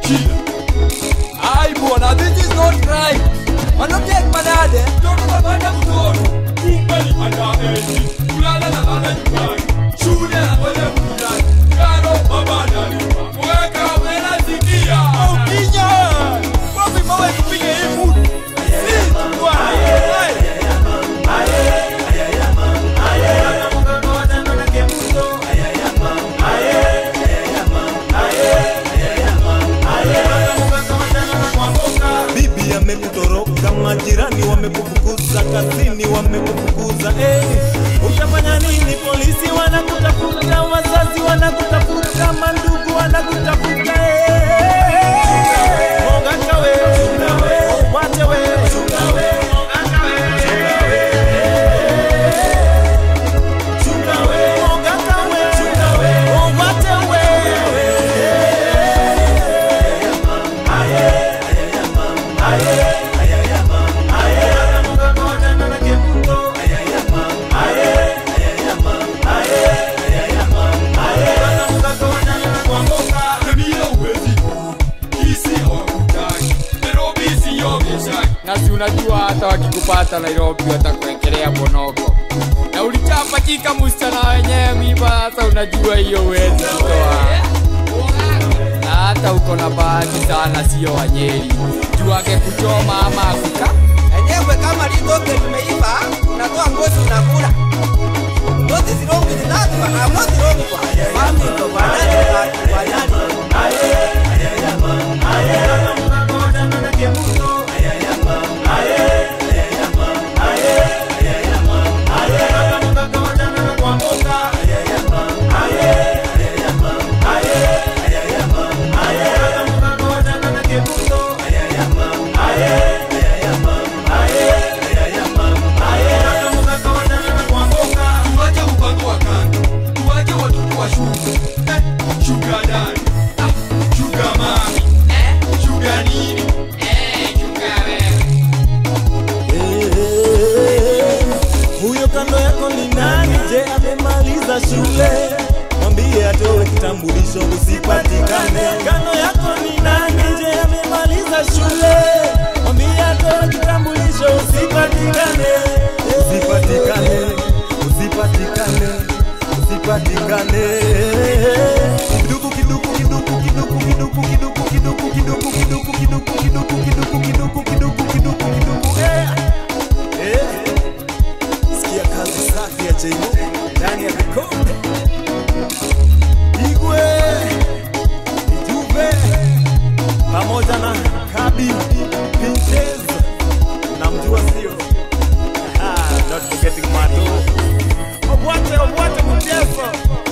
Chila. Ai bwana, this is not right. Wanapiga manade. Mtoto kapata mtoto. Kumbe ni underage. Kulala na baba nyumbani. Shule anafanya burudani. Karo baba analipa. Weka wena sikia. Au kinya. Wapi mawe tupige hii food. Si bwana. bibi amekutoroka, majirani wamekufukuza, kazini wamekufukuza. Eh, utafanya nini? Polisi wanakutafuta, wazazi wanakutafuta, mandugu wanakutafuta. Eh, Mogaka we, wate we, chunga we, mogaka we, wate we. na si unajua hata wakikupata Nairobi watakuwekelea bonoko na ulichapachika msichana wenyewe miba. Sasa unajua hiyo huwezi kutoa, na hata uko na bahati sana, sio Wanyeri juu angekuchoma ama akuka enyewe kama litoke limeiva unatoa ngozi unakula What is wrong with that one? I'm not wrong one. Mami ndo banani na banani. tuwache mpango wa kando, tuwache watoto wa shule eh, shuga dani ah, shuga mami eh, shuga nini eh, shuga wewe Eh, huyo kando yako ni nani? Je, amemaliza shule? Mwambie atoe kitambulisho usipatikane. Kando yako ni nani? Je, amemaliza shule? Mwambie atoe kitambulisho usipatikane. Usipatikane, usipatikane, usipatikane. Kiduku, kiduku, kiduku, kiduku, kiduku, kiduku, kiduku, kiduku, kiduku, kiduku, kiduku, kiduku, kiduku, kiduku, kiduku, kiduku, eh. Eh, sikia kazi safi ya Jaymo ndani ya vikombe. Igwe, Ijuve pamoja na Kabi Pinches na mjua sio? Ah, not forgetting Mato. Obwate, obwate mchezo.